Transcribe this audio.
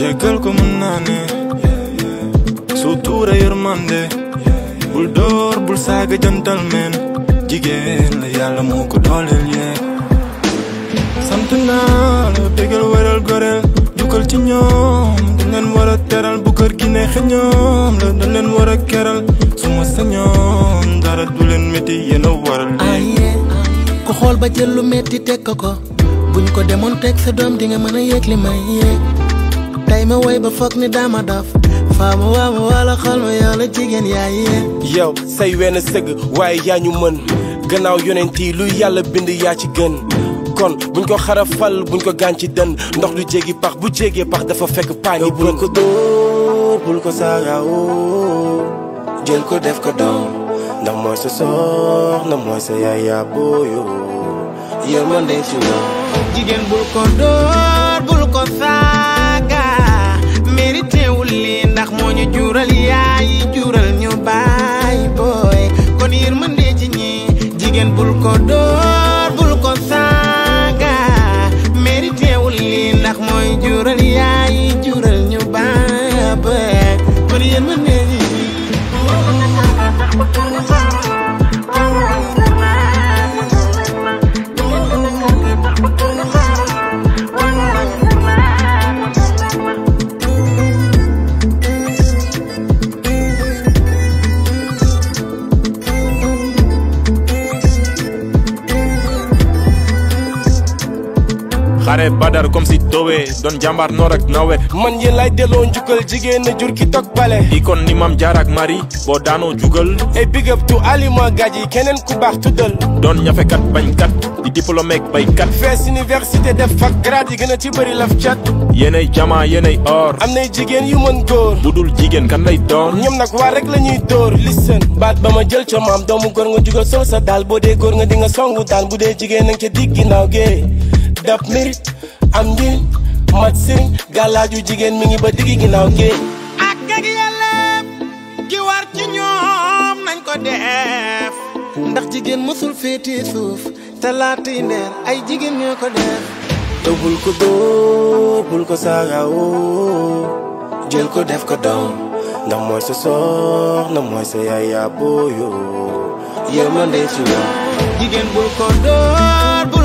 jéggal ko mën naa ne sutura yërmande bul door bul saaga jantal meen jigéen la yàlla moo ko dooleel yee sant naa la bégal wéral goreel jukkal ci ñoom dañ leen war a teral bu kër gi neexe ñoom la dañ leen war a keral su ma sañoon dara du leen métti yéen a waral lii aye ku xool ba jël lu metti teg ko ko buñ ko demoon teg sa doom di nga mën a yëg li may yëg tey ma woy ba foog ni dama daf faama waama wala xol ma yow la jigéen yaa yéeg yow say wenn sëgg waaye yaa ñu mën gannaaw yonent yi lu yàlla bind yaa ci gën kon buñ ko xarafal buñ ko gaañ ci dën ndox du jéggi pax bu jéggee pax dafa fekk paa ngi bul ko dóor bul ko saagaawoo jël ko def ko doom ndax mooy sa soxna mooy sa yaay yaa booyoo yërmande ci moom jigéen bul ko dóor bul ko saaga mérité wul lii ndax moo ñu jural yaay jural ñu baay booy kon yërmande ci ñi jigéen bul ko dóor bul ko saaga mérité wul lii ndax mooy jural yaay jural ñu baay booy kon yërmande ci ñi xare badar comme si towee doon jàmbaar noor ak nawet man yéen lay delloo njukkal jigéen na jur ki toog pale ikon ni mam jaar ak mari boo daanoo jugal ay big up to alima gaaj yi keneen ku baax tuddal doon ñafekat bañkat di diplômé ak baykat fees université def fac grade yi gën a ci bëri laf cat yéenay jama yéenay or am nay jigéen yu mën góor bu dul jigéen kan lay doon ñoom nag waa rek la ñuy dóor listen baat ba ma jël ca maam doomu góor nga jugal sol sa daal boo dee góor nga di nga songu daan bu dee jigéen nanga ca digg ginnaaw gee dab mérite am njëriñ mat sëriñ gàllaaju jigéen mi ngi ba digg ginnaaw gee ak ak yelleef gi war ci ñoom nañ ko def ndax jigéen mësul féetee suuf te laatay ndeer ay jigéen ñoo ko def te bul ko dóor bul ko saagaawoo jël ko def ko doom ndax mooy sa soxna mooy sa yaay yaa booyoo yërmande ci moom jigéen bul ko dóor bul